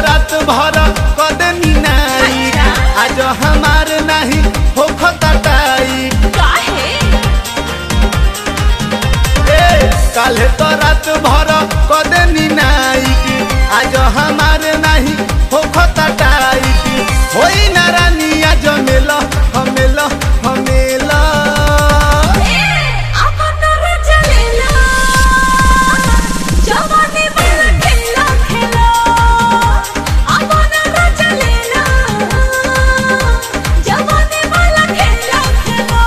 रात भर कदनी नाई आज हमार नहीं हो खटाई काहे ए काले तो रात भर कदनी नाई आज हमार नहीं हो खटाई होई ना रानी आज मेला हमेला हमेला अपन रजलेला जवानी वाला खेला खेला अपन रजलेला जवानी वाला खेला खेला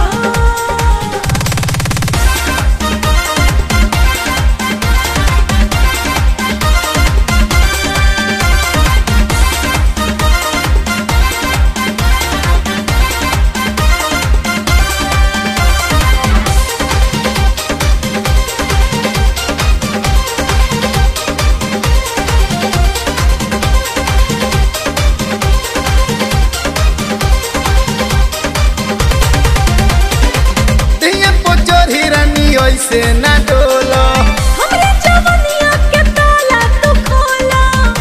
दिया पोचोरी रानी ऐसे ना डोलो हमरे जवनिया के ताला तू खोला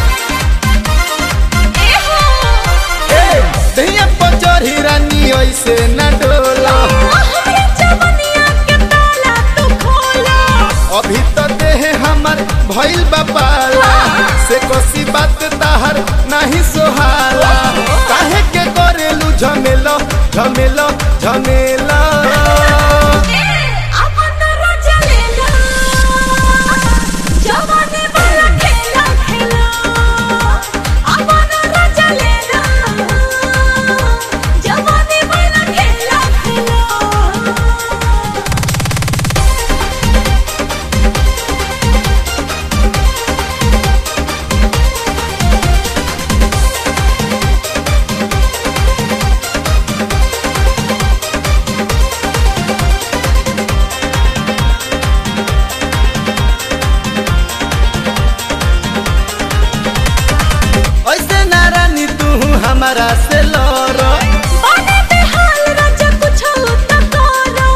ए हो ए दिया पोचोरी रानी ऐसे ना डोलो हमरे जवनिया के ताला तू खोला अभी तो देह हमर भइल बापाला से कोसी बात ताहर नहीं सोहाला काहे के करेलू झमेलो झमेलो झमेलो अपन रजलेला जवानी वाला खेला खेला अपन रजलेला जवानी वाला खेला खेला ऐसे ना रानी तू हमारा से लड़ो बाने बेहाल राजा कुछ त करो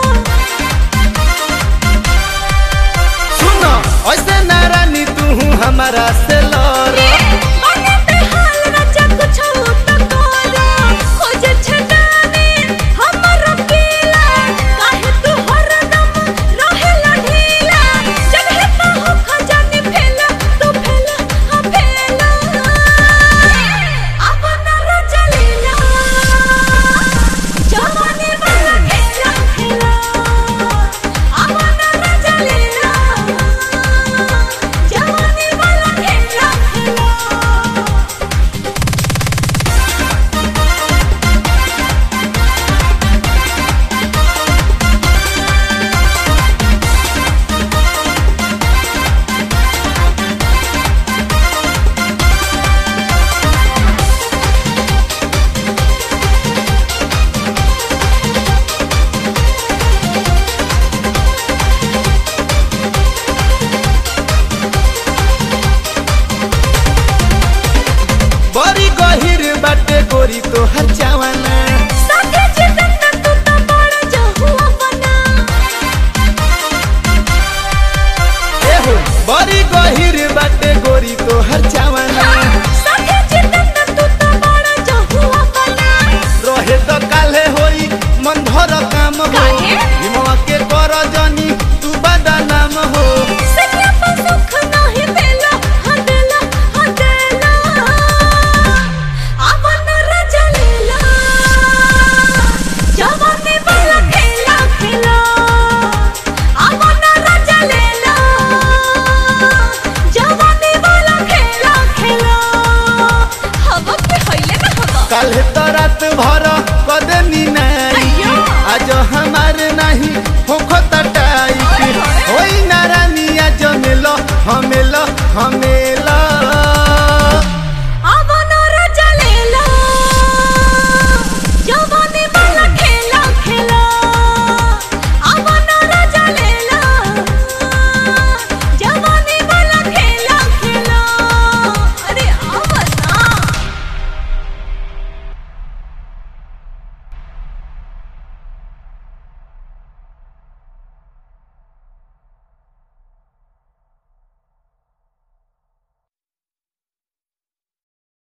सुनो ऐसे ना रानी तू हमारा से लड़ो बाने बेहाल राजा कुछ त करो खोज छडाने हमर पीला काहे तू हरदम रहेला ढीला जगह पे हो खजानी फैला तू फैला हा फैला अपन रजलेला जवानी वाला खेला खेला अपन रजलेला जवानी वाला खेला खेला बड़ी गहिर बाटे गोरी तो हर जवाना साथे जितना तू तो बड़ा जहुआ बना एहो बड़ी गहिर बाटे गोरी तो हर जवाना साथे जितना तू तो बड़ा जहुआ बना रहे तो काले होई मन भर काम हो काहे? हिमवा के कर जनी तू बड़ा नाम हो सनिया पर सुख नाही देला हा देला हा देला अपन रजलेला जवानी वाला खेला खेला अपन रजलेला जवानी वाला खेला खेला हवा के हइले ना हवा काले तो रात भर कदनी नहीं अय्यो। आज हमार नहीं होखो तटाई ओए होए। होई ना रानी आज मेलो हमेलो हमें